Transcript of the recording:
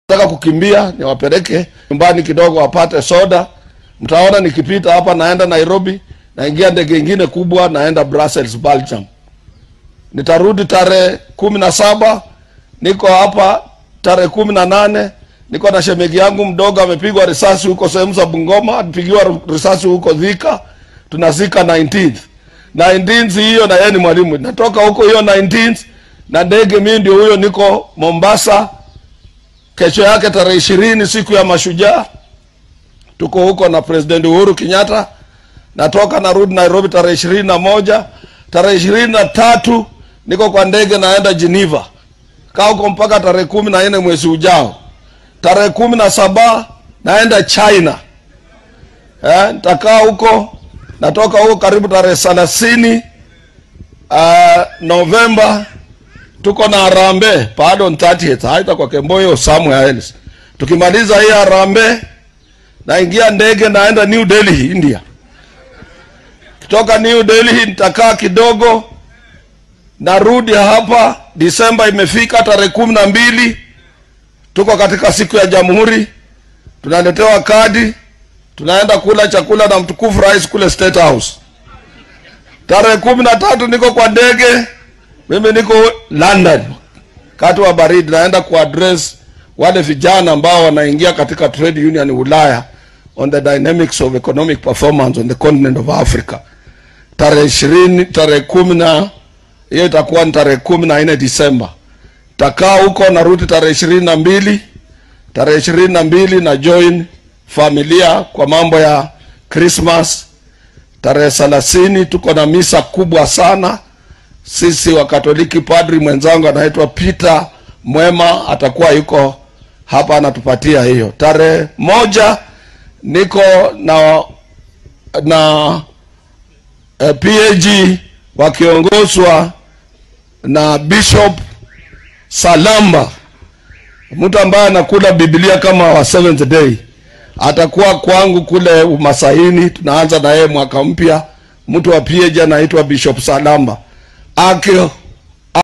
nataka kukimbia niwapeleke nyumbani kidogo wapate soda. Mtaona nikipita hapa naenda Nairobi, naingia ndege ingine kubwa naenda Brussels, Belgium. Nitarudi tarehe kumi na saba niko hapa tarehe kumi na nane niko na shemegi yangu mdogo amepigwa risasi huko sehemu za Bungoma, apigiwa risasi huko Thika, tunazika 19th 19th hiyo, na yeye ni mwalimu. Natoka huko hiyo 19th na ndege, mimi ndio huyo, niko Mombasa kesho yake tarehe ishirini siku ya mashujaa tuko huko na president uhuru kenyatta natoka narudi nairobi tarehe ishirini na moja tarehe ishirini na tatu niko kwa ndege naenda geneva kaa huko mpaka tarehe kumi na nne mwezi ujao tarehe kumi na saba naenda china eh, nitakaa huko natoka huko karibu tarehe thelathini uh, novemba tuko na Harambee pardon 30th haita kwa Kemboyo somewhere else. Tukimaliza hii Harambee naingia ndege naenda New Delhi India. Kutoka New Delhi nitakaa kidogo, narudi hapa. Disemba imefika tarehe kumi na mbili, tuko katika siku ya Jamhuri, tunaletewa kadi, tunaenda kula chakula na mtukufu rais kule State House. Tarehe kumi na tatu niko kwa ndege mimi niko London kati wa baridi, naenda kuaddress wale vijana ambao wanaingia katika trade union Ulaya on the dynamics of economic performance on the continent of Africa. Tarehe ishirini, tarehe kumi na hiyo itakuwa ni tarehe kumi na nne Disemba. Takaa huko narudi tarehe ishirini na mbili tarehe ishirini na mbili na join familia kwa mambo ya Christmas. Tarehe thelathini tuko na misa kubwa sana sisi wa Katoliki. Padri mwenzangu anaitwa Peter Mwema atakuwa yuko hapa anatupatia hiyo. Tarehe moja niko na na eh, PAG wakiongozwa na Bishop Salamba, mtu ambaye anakula Biblia kama wa Seventh Day, atakuwa kwangu kule Umasaini. Tunaanza na yeye mwaka mpya. Mtu wa PAG anaitwa Bishop Salamba aki